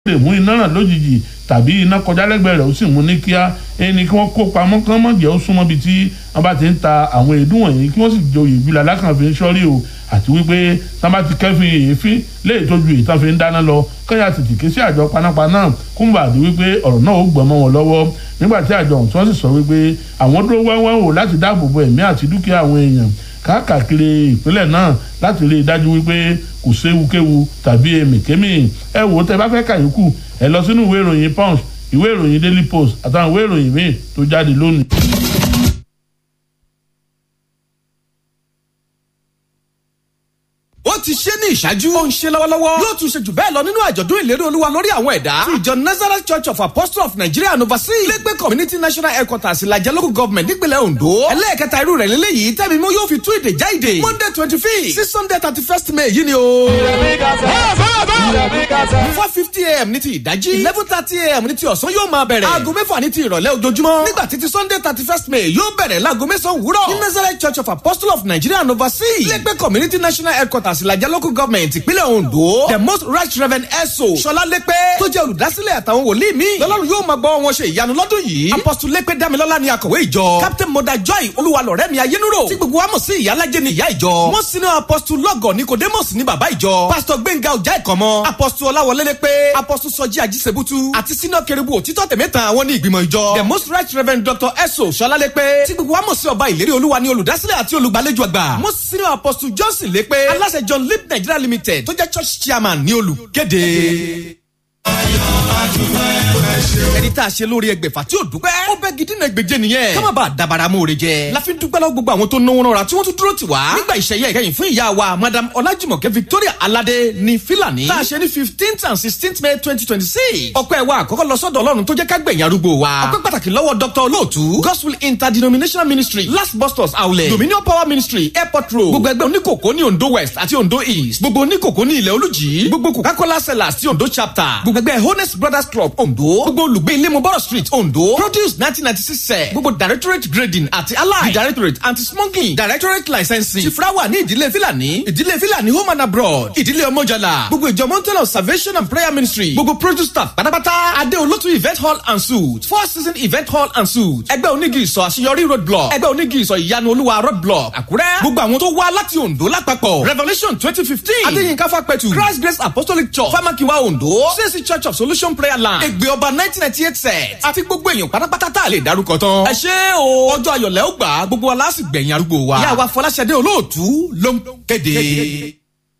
lè mú iná ràn lójijì tàbí iná kọjá lẹ́gbẹ̀ẹ́ rẹ̀ ó sì mú ní kíá ẹni kí wọ́n kó pamọ́ kán mọ̀ jẹ́ ó súnmọ́ bí tí wọ́n bá ti ń ta àwọn èédú wọ̀nyí kí wọ́n sì joyè ìbílẹ̀ alákànfin sọ́rí o àti wípé tí wọ́n bá ti kẹ́fìn èéfín léyìí tó ju ìtàn fi ń dáná lọ kẹ́yà tètè ké sí àjọ panápaná kó ń bà dé wípé ọ̀rọ̀ náà ó gbọ́n mọ́ wọn lọ́wọ́ nígbà tí àjọ ọ̀hún tí wọ́n sì sọ wípé àwọn dúró wẹ́wẹ́ wò láti dáàbò bo ẹ̀mí àti dúkìá àwọn èèyàn káàkiri ìpínlẹ̀ náà láti rí i dájú wípé kò séwukéwu tàbí èmìkémì ẹ wò ó tẹ bá fẹ́ kàyókù ẹ lọ sínú ìwé ìròyìn punch ìwé ìròyìn daily post àtàwọn ìwé ìròyìn míì tó jáde lónìí. ó ti ṣe ní ìṣáájú. ó ń ṣe lọ́wọ́lọ́wọ́. yóò tún ṣe jù bẹ́ẹ̀ lọ nínú àjọ̀dún ìlérí olúwa lórí àwọn ẹ̀dá. ti ìjọ nazareth church of apostles of nigeria and overseas. lẹ́gbẹ́ community national headquarters ìlàjẹ local government nípínlẹ̀ ondo. ẹlẹ́ẹ̀kẹta irú rẹ̀ lélẹ́yìí tẹ́mi mú yóò fi tú èdè já èdè. monday twenty fifth sí sunday thirty first may yìí ni o. four fifty am ní ti ìdájí. eleven thirty am ní ti ọ̀sán yóò máa bẹ̀rẹ̀. aago mẹ́fà ní ti ìrọ̀lẹ́ ojoojúmọ́. nígbà títí sunday thirty first may yóò bẹ̀rẹ̀ láago mẹ́sàn-án wúrọ̀. ní nazareth church of apostles of nigeria and overseas. lẹ́gbẹ́ community national headquarters ìlàjẹ local government ìpínlẹ̀ ondo the most right reverend eso sọlá lépe tó jẹ́ olùdásílẹ̀ àtàwọn wòlíì mi lọ́lọ́run yóò máa gbọ́ wọn ṣe ìyanu lọ́dún yìí apostle lépe damilọ́lá ni akọ̀wé ìjọ captain moda joy olúwalọ̀rẹ́ mi ayélujára tí gbogbo wa mọ̀ sí ìyálàjẹ́ ni ìyá ìjọ wọ́n sinú apostle lọ́gọ̀ nicodemus ní bàbá ìjọ pastor gbẹ̀ngà ọjà ìkọ̀mọ́ apostle ọláwọlé lépe apostle sọjí ajísebútú àti senior kérubù òtítọ́ tẹ̀mẹ́ta àwọn ní ìgbìmọ̀ ìjọ the most right reverend dr eso sọlá lépe tí gbogbo wa mọ̀ sí ọba ìlérí olúwa ni olùdásílẹ̀ àti olùgbàlejò àgbà wọ́n sinú apostle johnson lépe aláṣẹ john lip nigeria limited tó jẹ́ church chairman ní olùkéde. ẹni tá a ṣe lórí ẹgbẹ̀fà tí ò dúpẹ́. ó bẹ́ gidi náà gbèjẹ nìyẹn. ká má bàa dabara mọ́ jẹ. la fi dúpẹ́ lọ́wọ́ gbogbo àwọn tó náwó náà ra tí wọ́n tún dúró tì wá. nígbà ìṣẹ̀yẹ ìkẹyìn fún ìyá wa madam ọlájùmọ̀kẹ́ victoria aládé ní fílàní. tá a ṣe ní fifteenth and sixteenth may twenty twenty six. ọpẹ́ wa àkọ́kọ́ lọ sọ́dọ̀ ọlọ́run tó jẹ́ ká gbẹ̀yìn arúgbó wa. ọpẹ́ pàtàkì lọ́wọ́ dr olóòtú gospel interdenominational ministry last bus stop outlet dominion power ministry airport road gbogbo ẹgbẹ́ oníkòkó ní ondo west àti ondo east gbogbo oníkòkó ní ilẹ̀ olùjì gbogbo coca-cola sellers ti ondo chapter gbogbo ẹgbẹ́ honest brothers club ondo gbogbo olùgbé ilé moboro street ondo produce nineteen ninety six sẹ gbogbo directorate grading àti allied the directorate anti smuggling directorate licensing tifrawa ní ìdílé filani ìdílé filani home and abroad ìdílé ọmọjàlá gbogbo ìjọ mountain of salvation and prayer ministry gbogbo produce staff pátápátá adé olótú event hall and suit four season event hall and suit ẹgbẹ́ onígi ìsọ̀ àṣeyọrí road block ẹgbẹ́ onígi ìsọ̀ ìyanu olúwa road block àkúrẹ́ gbogbo àwọn tó wá láti ondo lápapọ̀ revolution twenty fifteen adéyínká fapẹ̀tù christ grace apostolic church famakiwa ondo csc church of solution prayer land ègbè ọba nineteen ninety eight set àti gbogbo èèyàn pátápátá tá a lè darúkọ tán. ẹ ṣé o ọjọ́ ayọ̀lẹ́ ó gbà á gbogbo wa láti gbẹ̀yìn arúgbó wa. ìyá wa fọláṣadé olóòtú ló ń kéde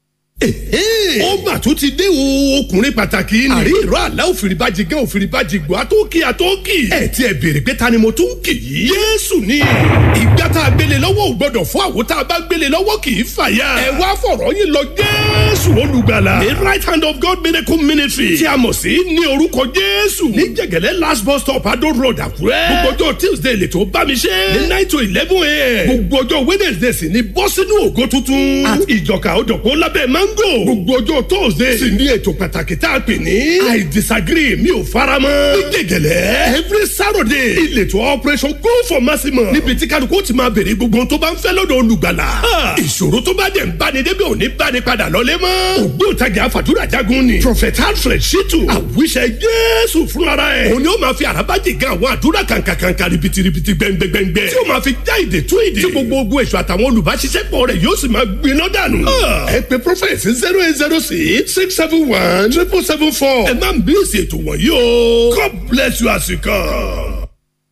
ó mà tún ti dé o ọkùnrin pàtàkì ni. àrí ìró àlá òfìrìbàjì gẹ́ òfìrìbàjì gbọ́ àtọ́kì àtọ́kì. ẹ ti ẹ béèrè pé ta ni mo tún kì í. yéésù ni ìgbà tá a gbélé lọ́wọ́ ò gbọ́dọ̀ fún àwọn tá a bá gbélé lọ́wọ́ kì í fàyà. ẹ wá fọ̀rọ̀ yín lọ jésù olùgbàlà. the right hand of God miracle ministry tí a mọ̀ sí ní orúkọ jésù. ní jẹ̀gẹ̀lẹ́ last bus stop adó road àkúrẹ́. gbogbo ọjọ́ tuesday lè tó bá mi ṣe. ní nine to eleven a.m. gbogbo ọjọ́ wednesday sì ni bọ́ sínú ògo tuntun. àti ìjọka òdòkó lábẹ́ máa mango. gbogbo ọjọ́ tóòzé. sì ní ètò pàtàkì tá a pè ní. i disagree mi ò fara mọ́. ní gègèlè every saturday. ìletò operation go for maximum. níbi tí kálukú ti máa bèrè gbogbo tó bá ń fẹ́ lọ́dọ̀ olùgbàlà. ìṣòro tó bá dẹ̀ ń báni débi òní báni padà lọ́lé mọ́. ògbóǹtagì àfàdúrà jagun ni. prophet alfred shitu. àwíṣẹ jésù fúnra ẹ̀. òun ni ó máa fi àràbájì gan àwọn àdúrà kàǹkàǹkà ribitiribi gbẹngbẹngbẹ. tí ó máa fi já ìdè tú ìdè. tí gbogbo ogun èso àtàwọn olùbáṣiṣẹ́pọ̀ rẹ̀ yóò sì máa gbiná dànù. ẹ pe prophet sí zero eight zero six six seven one triple seven four. ẹ máa ń bí èsì ètò wọ̀nyí o. God bless you as you come.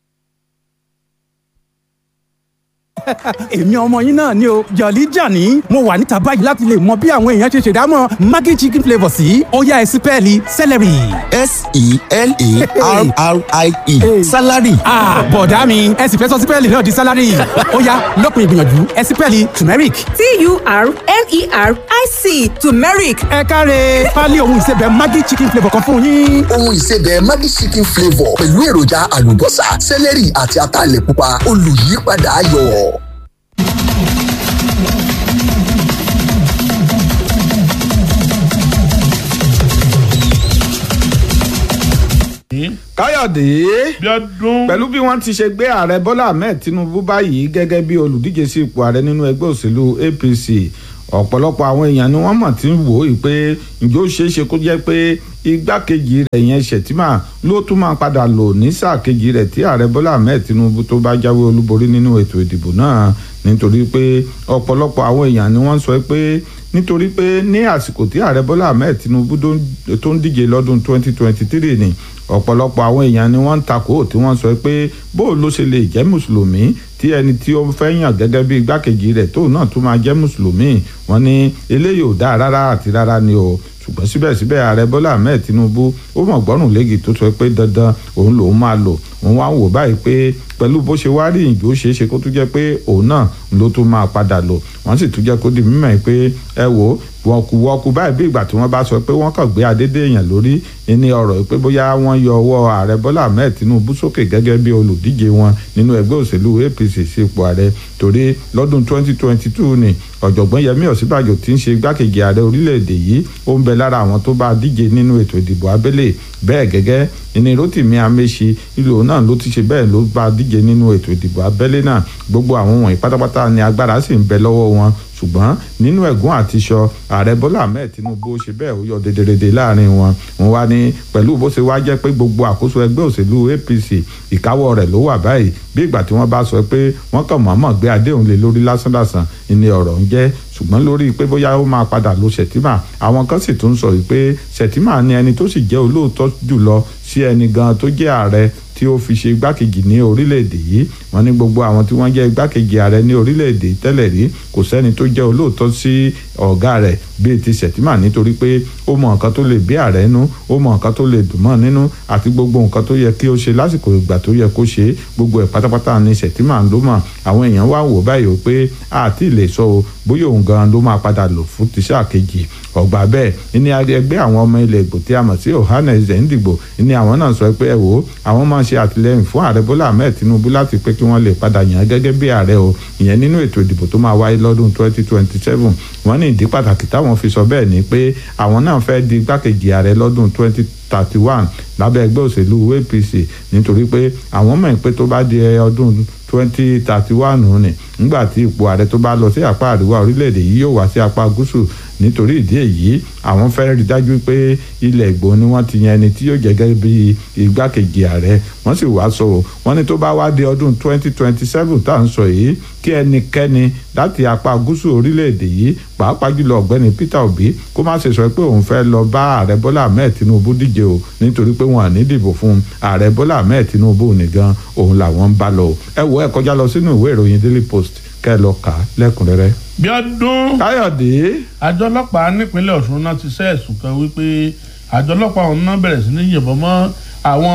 èmi ọmọ yín náà ni o jọ̀lí jàní mo wà níta báyìí láti lè mọ bí àwọn èèyàn ṣe ṣèdámọ̀ maggi chicken flavour sí ọ̀yá ẹ̀sìn pẹ́ẹ́lí celery. s-e-l-a-r-r-i-e salary. bọ̀dá mi ẹ sì fẹ́ sọ sípẹ́ẹ̀lì náà di salary ọ̀yá lópin ìgbìyànjú ẹ̀sìn pẹ́ẹ́lì turmeric. t-u-r-m-e-r-i-c turmeric. ẹ káre pálí ohun ìsebẹ̀ maggi chicken flavour kan fún yín. ohun ìsebẹ̀ maggi chicken flavour pẹ̀lú èròjà àlùbọ́sà celery àti ataalẹ̀ pupa olùyípadà ayọ̀. káyọ̀dé pẹ̀lú bí wọ́n ti ṣe gbé ààrẹ bọ́lá ahmed tinubu báyìí gẹ́gẹ́ bí olùdíje sí ipò ààrẹ nínú ẹgbẹ́ òṣèlú apc ọ̀pọ̀lọpọ̀ àwọn èèyàn ni wọ́n mọ̀ tí ń wò ó pé ǹjẹ́ ó ṣeé ṣe kó jẹ́ pé igbákejì rẹ̀ yẹn Shettima ló tún máa padà lò ní sáà kejì rẹ̀ tí ààrẹ Bọ́lá Ahmed Tinubu tó bá jáwé olúborí nínú ètò ìdìbò náà nítorí pé ọ̀pọ̀lọpọ̀ àwọn èèyàn ni wọ́n sọ pé nítorí pé ní àsìkò tí ààrẹ Bọ́lá Ahmed Tinubu tó ń díje lọ́dún 2023 ni ọ̀pọ̀lọpọ̀ àwọn èèyàn ni wọ́n ń takò tí wọ́n sọ pé bó ló ṣe lè jẹ́ mùsùlùmí tí ẹni tí ó fẹ́ yàn gẹ́gẹ́ bí igbákejì rẹ̀ tóun náà tún máa jẹ́ mùsùlùmí wọ́n ní eléyìí ò dáa rárá àti rárá ni o ṣùgbọ́n síbẹ̀síbẹ̀ ààrẹ bọ́lá ahmed tinubu ó mọ̀ gbọ́rùn léegi tó sọ pé dandan òun lòún máa lò òun wá ń wò báyìí pé pẹ̀lú bó ṣe wá rí ìjó ṣeé ṣe kó tún jẹ́ pé òun náà ló tún máa padà lò wọ́n sì tún jẹ́ kó di mímọ̀ pé ẹ wò wọkùwọkù báyìí bí ìgbà tí wọ́n bá sọ pé wọ́n kàn gbé adédè èèyàn lórí ní ọ̀rọ̀ pé bóyá wọ́n yọ ọwọ́ ààrẹ bọ́lá ahmed tinubu sókè gẹ́gẹ́ bí olùdíje wọn nínú ẹgbẹ́ òṣèlú apc sípò ààrẹ torí lọ́dún 2022 ni ọ̀jọ̀gbọ́n yẹmí ọ̀sínbàjò tí ń ṣe igbákejì ààrẹ orílẹ̀-èdè yìí ó ń bẹ lára àwọn tó bá díje nínú ètò ìdìbò abẹ́lé bẹ́ẹ̀ gẹ́gẹ́ ìní rotimi ameṣi ìlú náà ló ti ṣe bẹ́ẹ̀ ló bá díje nínú ètò ìdìbò abẹ́lé náà gbogbo àwọn wọ̀nyí pátápátá ni agbára sì ń bẹ lọ́wọ́ wọn ṣùgbọ́n nínú ẹ̀gún àti iṣọ ààrẹ bọ́lá ahmed tinubu ṣe bẹ́ẹ̀ ó yọ dédédédé láàrin wọn wọn wá ní pẹ̀lú bó ṣe wá jẹ́ pé gbogbo àkóso ẹgbẹ́ òṣèlú apc ìkáwọ́ rẹ̀ ló wà báyìí bí ìgbà tí wọ́n bá sọ pé wọ́n kàn mọ̀ọ́mọ̀ gbé adéhùn lé lórí lásánlàsàn ìní ọ̀rọ̀ ń jẹ́ ṣùgbọ́n lórí pé bóyá ó máa padà lo Shettima àwọn kan sì tún sọ pé Shettima ni ẹni tó sì jẹ́ olóòótọ́ jùlọ sí ẹni gan tó jẹ́ ààrẹ tí ó fi ṣe igbákejì ní orílẹ̀-èdè yìí wọ́n ní gbogbo àwọn tí wọ́n jẹ́ igbákejì ààrẹ ní orílẹ̀-èdè tẹ́lẹ̀ rí kò sẹ́ni tó jẹ́ olóòótọ́ sí ọ̀gá rẹ̀ bíi ti Shettima nítorí pé ó mọ nǹkan tó lè bí ààrẹ nú ó mọ nǹkan tó lè dùn mọ́ nínú àti gbogbo nǹkan tó yẹ kí ó ṣe lásìkò ìgbà tó yẹ kó ṣe gbogbo ẹ̀ pátápátá ni Shettima ló mọ̀ àwọn èèyàn wá wò báyìí pé àti lè sọ o bóyá òun gan ló máa padà lò fún tíṣà kejì ọgbà bẹ́ẹ̀ ní ẹgbẹ́ àwọn ọmọ ilẹ̀ Ìgbò tí a mọ̀ sí Ohanaeze Ndigbo ní àwọn náà sọ pé ẹ wò ó àwọn máa ṣe àtìlẹ́yìn fún ààrẹ Bọ́lá Ahmed Tinubu láti pé kí wọ́n lè padà yàn gẹ́gẹ́ bí ààrẹ o ìyẹn nínú ètò ìdìbò tó máa wáyé lọ́dún 2027 wọ́n ní ìdí pàtàkì táwọn fi sọ bẹ́ẹ̀ ni pé àwọn náà fẹ́ di igbákejì ààrẹ lọ́dún 20 thirty one lábẹ́ ẹgbẹ́ òṣèlú APC nítorí pé àwọn mọ̀ pé tó bá di ọdún twenty thirty one ni nígbà tí ipò ààrẹ tó bá lọ sí apá àríwá orílẹ̀-èdè yìí yóò wá sí apá gúúsù nítorí ìdí èyí àwọn fẹ́ rí dájú pé ilẹ̀ Ìgbò ni wọ́n ti yan ẹni tí yóò jẹ́ gẹ́gẹ́ bí igbákejì ààrẹ wọ́n sì wá sọ wọ́n ní tó bá wá di ọdún twenty twenty seven tá à ń sọ yìí kí ẹnikẹ́ni láti apá gúúsù orílẹ̀-èdè yìí pàápàá jùlọ ọ̀gbẹ́ni Peter Obi kó má ṣe sọ pé òun fẹ́ lọ bá ààrẹ Bọ́lá Ahmed Tinubu díje o nítorí pé wọn à ní dìbò fún ààrẹ Bọ́lá Ahmed Tinubu nìgan òun làwọn ń bá lọ ẹ wo ẹ kọjá lọ sínú ìwé ìròyìn Daily Post kẹ́ ẹ lọ kà á lẹ́kùnrẹ́rẹ́. bí ọdún Káyọ̀dé. àjọ ọlọ́pàá nípínlẹ̀ Ọ̀ṣun náà ti ṣe ẹ̀sùn kan wípé àjọ ọlọ́pàá ọ̀hún náà bẹ̀rẹ̀ sí ní yìnbọn mọ́ àwọn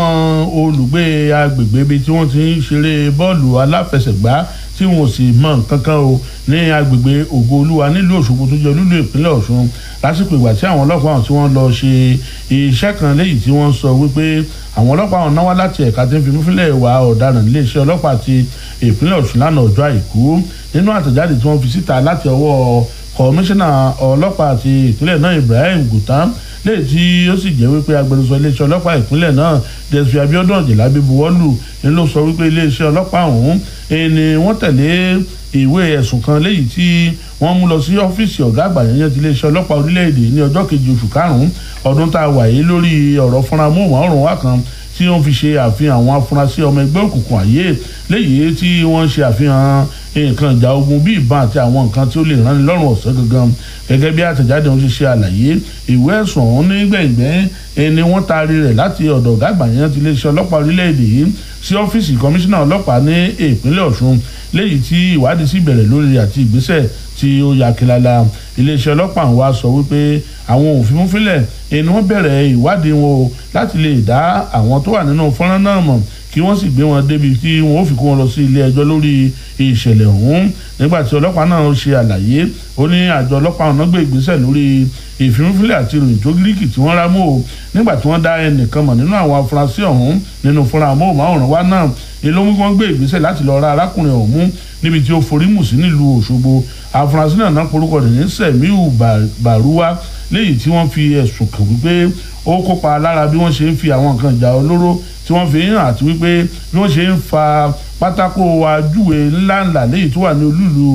olùgbé agbègbè ibi tí wọ́n ti ń ṣeré bọ́ọ̀lù aláfẹsẹ̀gbá tí wọn ò sì mọ nǹkan kan o ní agbègbè ògo olúwa nílùú Òṣogbo tó jẹ́ olúlu ìpínlẹ̀ Ọ̀ṣun lásìkò ìgbà tí àwọn ọlọ́pàá ọ̀hún tí wọ́n lọ ṣe iṣẹ́ kan léyìí tí wọ́n sọ wípé àwọn ọlọ́pàá ọ̀hún náwó láti ẹ̀ka tí ń fi múfílẹ̀ ìwà ọ̀daràn iléeṣẹ́ ọlọ́pàá ti ìpínlẹ̀ Ọ̀ṣun lánàá ọjọ́ àìkú nínú àtẹ̀jáde tí wọ́n fi síta láti ọwọ́ kọmíṣánná ọlọ́pàá ti ìpínlẹ̀ náà Ibrahim Gutam léyìí tí ó sì jẹ́ wípé agbẹnusọ iléeṣẹ́ ọlọ́pàá ìpínlẹ̀ náà Desfi Abiodun Ọ̀jẹ̀lábí buwọ́lù ni ló sọ wípé iléeṣẹ́ ọlọ́pàá ọ̀hún ni wọ́n tẹ̀lé ìwé ẹ̀sùn kan léyìí tí wọ́n mú lọ sí ọ́fíìsì ọ̀gá àgbà yẹn ti iléeṣẹ́ ọlọ́pàá orílẹ̀-èdè ní ọjọ́ kejì oṣù karùn-ún ọdún tá a wà yìí lórí ọ̀rọ̀ fúnra móhùnmáwòrán wa kan tí wọ́n fi ṣe àfihàn àwọn afurasí ọmọ ẹgbẹ́ òkùnkùn àyè léyìí tí wọ́n ṣe àfihàn nǹkan ìjà ogun bíi ìbọn àti àwọn nǹkan tí ó lè ránni lọ́rùn ọ̀sẹ̀ gangan gẹ́gẹ́ bí àtẹ̀jáde wọn ṣe ṣe àlàyé ìwé ẹ̀sùn ọ̀hún ní gbẹ̀ngbẹ́ ẹni wọ́n taari rẹ̀ láti ọ̀dọ̀ ọ̀gá àgbà yẹn ti iléeṣẹ́ ọlọ́pàá orílẹ̀-èdè yìí sí ọ́fíìsì kọmíṣánná ọlọ́pàá ní ìpínlẹ̀ Ọ̀ṣun léyìí tí ìwádìí sì bẹ̀rẹ̀ lórí àti ìgbésẹ̀ tí ó ya kílala iléeṣẹ́ ọlọ́pàá wa sọ wípé àwọn òfin múfilẹ̀ ẹni wọ́n bẹ̀rẹ̀ ìwádìí wọn o láti lè dá àwọn tó wà nínú fọ́nrán náà mọ̀ kí wọ́n sì gbé wọn débi tí wọ́n ó fi kó wọn lọ sí ilé ẹjọ́ lórí ìṣẹ̀lẹ̀ ọ̀hún nígbà tí ọlọ́pàá náà ṣe àlàyé ó ní àjọ ọlọ́pàá ọ̀nà gbé ìgbésẹ̀ lórí ìfimúfilẹ̀ àti ìròyìn tó gíríkì tí wọ́n rá mọ́ o nígbà tí wọ́n dá ẹnìkan mọ̀ nínú àwọn afurasí ọ̀hún nínú fúnra amóhùnmáwòrán wa náà èló mú kí wọ́n gbé ìgbésẹ̀ láti lọ ra arákùnrin ọ̀hún níbi tí ó forí mù sí nílùú Òṣogbo afurasí náà náà porúkọ rẹ̀ ní Sẹ̀míù Bàrúwá léyìí tí wọ́n fi ẹ̀sùn kàn wípé ó kópa lára bí wọ́n ṣe ń fi àwọn nǹkan ìjà olóró tí wọ́n fi ń hàn àti wípé bí wọ́n ṣe ń fa pátákó ajúwe ńláńlá léyìí tó wà ní olúlu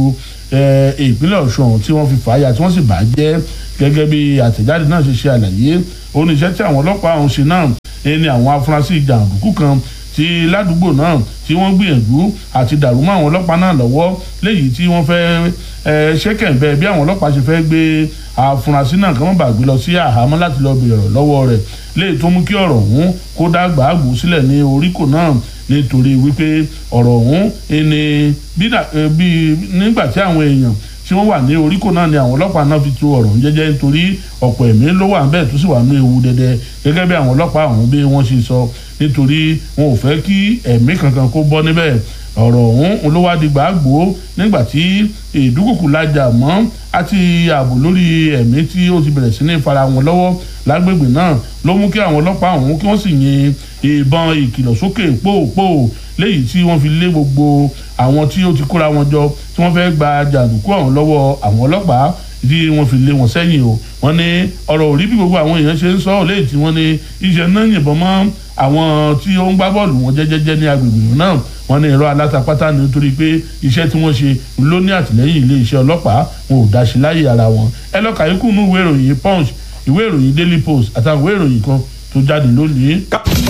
ìpínlẹ̀ ọ̀ṣun ọ̀hún tí wọ́n fi fàáyà tí wọ́n sì bà á jẹ́ gẹ́gẹ́ bí àtẹ̀jáde náà ṣe ṣe àlàyé oníṣẹ́ tí àwọn ọlọ́pàá ọ̀hún ṣe náà ẹni àwọn afurasí jàǹdùkú kan tí ládùúgbò náà tí wọ́n gbìyànjú àti dàrú mọ́ àwọn ọlọ́pàá náà lọ́wọ́ léyìí tí wọ́n fẹ́ ṣẹ́kẹ̀ǹbẹ́ bí àwọn ọlọ́pàá ṣe fẹ́ gbé afurasí náà kí wọ́n bá gbé lọ sí àhámọ́ láti lọ bèrè ọ̀rọ̀ lọ́wọ́ rẹ̀ léyìí tó mú kí ọ̀rọ̀ ọ̀hún kó dá gbàgbó sílẹ̀ ní oríkò náà nítorí wípé ọ̀rọ̀ ọ̀hún ẹni bí nígbà tí àwọn èèyàn tí wọ́n wà ní oríkò náà ni àwọn ọlọ́pàá náà fi tu ọ̀rọ̀ jẹ́jẹ́ nítorí ọ̀pọ̀ ẹ̀mí ló wà bẹ́ẹ̀ tó sì wà ní ewu dẹdẹ gẹ́gẹ́ bí àwọn ọlọ́pàá ọ̀hún bí wọ́n ṣe sọ nítorí wọn ò fẹ́ kí ẹ̀mí kankan kó bọ́ níbẹ̀ ọ̀rọ̀ ọ̀hún ló wá di gbàgbó nígbà tí ìdúkùkù lajà mọ́ àti ààbò lórí ẹ̀mí tí ó ti bẹ̀rẹ̀ sí ní fara wọn lọ́wọ́ lágbègbè náà ló mú kí àwọn ọlọ́pàá ọ̀hún kí wọ́n sì yin ìbọn ìkìlọ̀ sókè pòòpòò léyìí tí wọ́n fi lé gbogbo àwọn tí ó ti kóra wọn jọ tí wọ́n fẹ́ gba jàǹdùkú ọ̀hún lọ́wọ́ àwọn ọlọ́pàá tí wọ́n fi lé wọn sẹ́yìn o wọ́n ní ọ̀rọ̀ òrí bí gbogbo àwọn èèyàn ṣe ń sọ léyìí tí wọ́n ní iṣẹ́ náà yìnbọn mọ́ àwọn tí ó ń gbá bọ́ọ̀lù wọn jẹ́jẹ́jẹ́ ní agbègbè náà wọ́n ní irọ́ alátapátá nítorí pé iṣẹ́ tí wọ́n ṣe ló ní àtìlẹ́yìn ilé iṣẹ́ ọlọ́pàá wọn ò dáṣe láyé ara wọn ẹ lọ́ka ikú nú ìwé ìròyìn punch ìwé ìròyìn daily post àtàwọn ìwé ìròyìn kan tó jáde lónìí.